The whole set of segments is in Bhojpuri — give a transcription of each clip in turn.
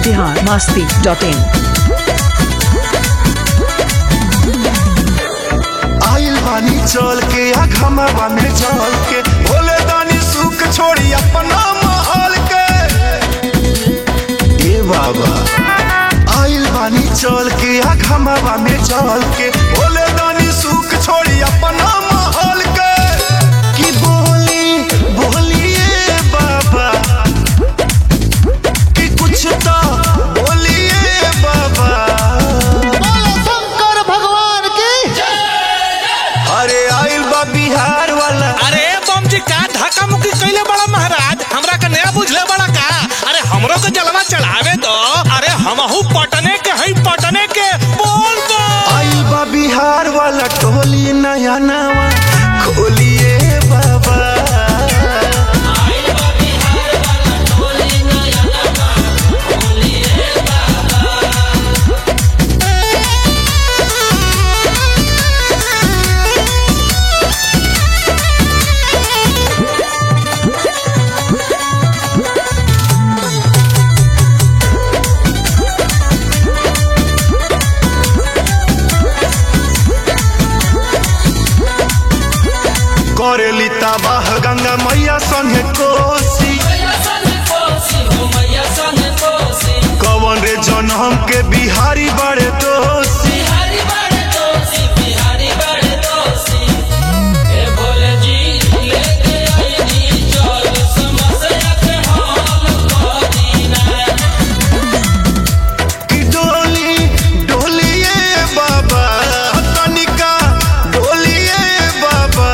बिहार मस्ती डॉट इन आइल बानी चल के आ घमवा में चल के भोले दानी सुख छोड़ी अपना महल के ए बाबा आइल बानी चल के आ घमवा में चल के भोले दानी सुख छोड़ी अपना महल के कि बोली बोलिए बाबा कि कुछ तो बोलिए बाबा शंकर भगवान की अरे आइल बा बिहार वाला अरे बम जी का धक्का मुक्की कैले बड़ा महाराज हमरा का नया बुझले बड़ा का अरे हमरो के जलवा चढ़ावे दो अरे हमहू पटने के हई पटने के बोल दो आइल बा बिहार वाला टोली नया नवा खोलिए बाबा करेली तबाह गंगा मैया संगे कोसी कवन रे जनम के बिहारी बड़े दोषी कि डोली डोलिए बाबा तनिका डोलिए बाबा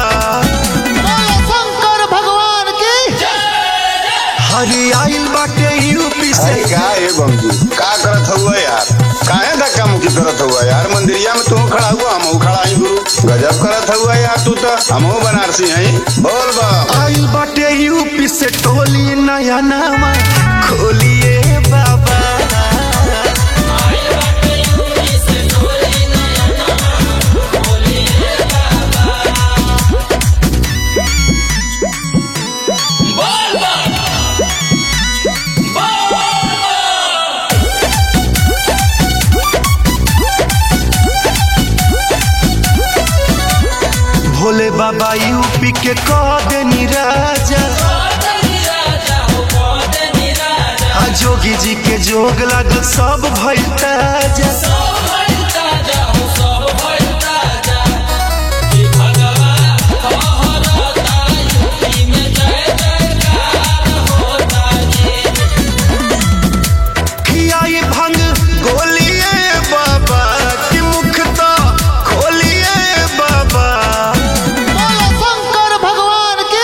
शंकर भगवान की हरी आइल बाटे यूपी से अरे का है बमजी का करत हुआ यार काहे धक्का मुक्की करत हुआ यार मंदिरिया में तू खड़ा हुआ हम खड़ा ही गुरु गजब करत हुआ यार तू तो हमहू बनारसी हैं बोल बम आइल बाटे यूपी से टोली नया नामा खोलिए बाबा भोले बाबा यूपी के कह देनी राजा आ जोगी जी के जोग लागल सब भइल ताजा खियाई भंग गोलिए बाबा कि मुख तो खोलिए बाबा शंकर भगवान की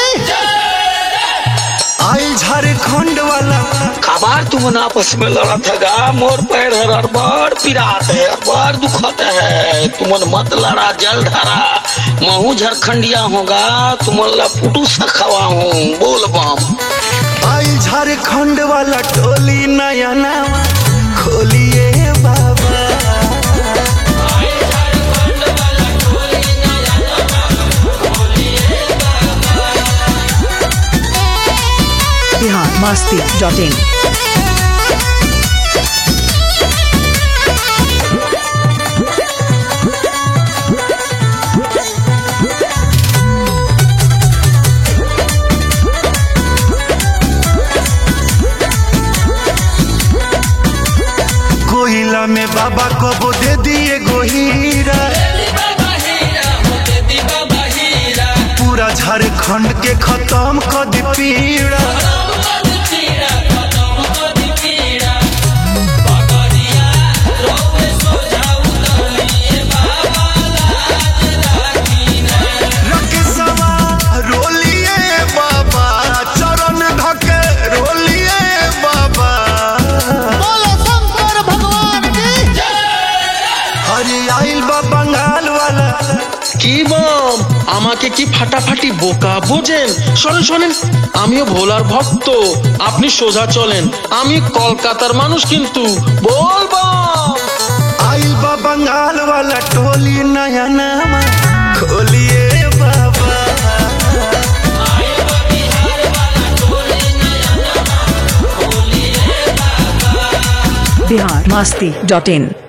आई झारखंड वाला खबर तुम आपस में लड़ा था मोर पैर है अरबार पिरात है अरबार दुखत है तुमन मत लड़ा जल धरा महू झारखंडिया होगा तुमन ला पुटू सखवा हूँ बोल बम आई झारखंड वाला टोली नया नामा खोलिए बाबा बिहार मस्ती डॉट इन कोयला में बाबा को दे दिए गोहीरा पूरा झारखंड के खत्म कर दी पीड़ा रकेशवा रोलिए बाबा चरण धके रोलिए बाबा शंकर भगवान की हरी आइल बा बंगाल वाला কি বম আমাকে কি ফাটাফাটি বোকা বোঝেন শোনেন শোনেন আমিও ভোলার ভক্ত আপনি সোজা চলেন আমি কলকাতার মানুষ কিন্তু বলবো आइल बा बंगाल वाला टोली नया नामा खोलिए बाबा बिहार मस्ती डॉट इन